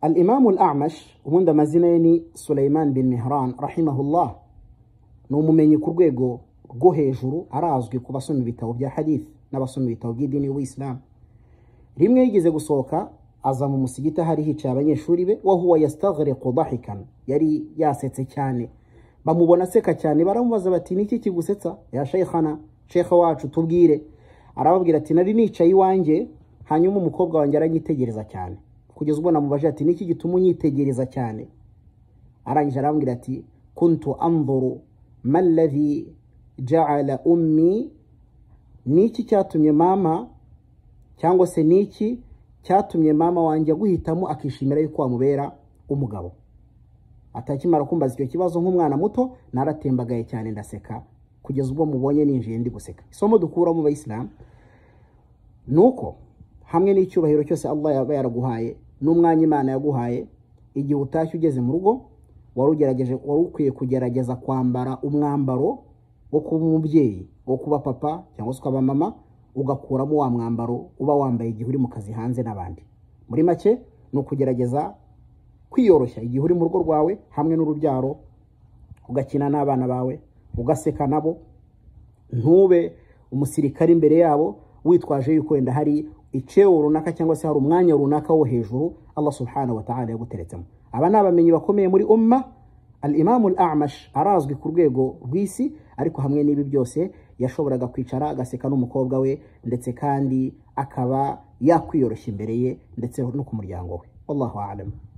alimamu amash ubundi amazina ye ni Sulaiman bin mihran rahimahullah ni umumenyi ku rwego rwo hejuru arazwi ku basoma ibitabo bya hadith n'abasoma ibitabo by'idini y'ubuyisilamu rimwe yigeze gusohoka aza mu musigiti ahari hicaye abanyeshuri be wa huwa yastaghriqu dahikan yari yasetse cyane bamubona aseka cyane baramubaza bati niki kigusetsa ya sheikhana shekha wacu tubwire arababwira ati nari nicaye iwanjye hanyuma umukobwa wanjye aranyitegereza cyane kugeza ubwo namubajije ati niki gituma unyitegereza cyane arangije arambwira ati kuntu anduru ma alladhi ja'ala ummi niki cyatumye mama cyangwa se niki cyatumye mama wanjye aguhitamo akishimira yuko wamubera umugabo atakimara kumbaza icyo kibazo nk'umwana muto naratembagaye cyane ndaseka kugeza ubwo mubonye ninjiye ndi guseka isomo dukura mu bayisilamu ni uko hamwe n'icyubahiro cyose Allah yaba yaraguhaye n'umwanya Imana yaguhaye igihe utashye ugeze mu rugo warugerageje wari ukwiye kugerageza kwambara umwambaro wo kuba umubyeyi wo kuba papa cyangwa se ukaba mama ugakuramo wa mwambaro uba wambaye igihe uri mu kazi hanze n'abandi muri make ni ukugerageza kwiyoroshya igihe uri mu rugo rwawe hamwe n'urubyaro ugakina n'abana bawe ugaseka nabo ntube umusirikare imbere yabo witwaje yuko wenda hari icyewo runaka cyangwa se hari umwanya runaka wo hejuru Allah subhanahu wa ta'ala yaguteretsemo aba ni abamenyi bakomeye muri umma al-imamu al-amash arazwi ku rwego rw'isi ariko hamwe n'ibi byose yashoboraga kwicara agaseka n'umukobwa we ndetse kandi akaba yakwiyoroshya imbere ye ndetse no ku muryango we wallahu a'lam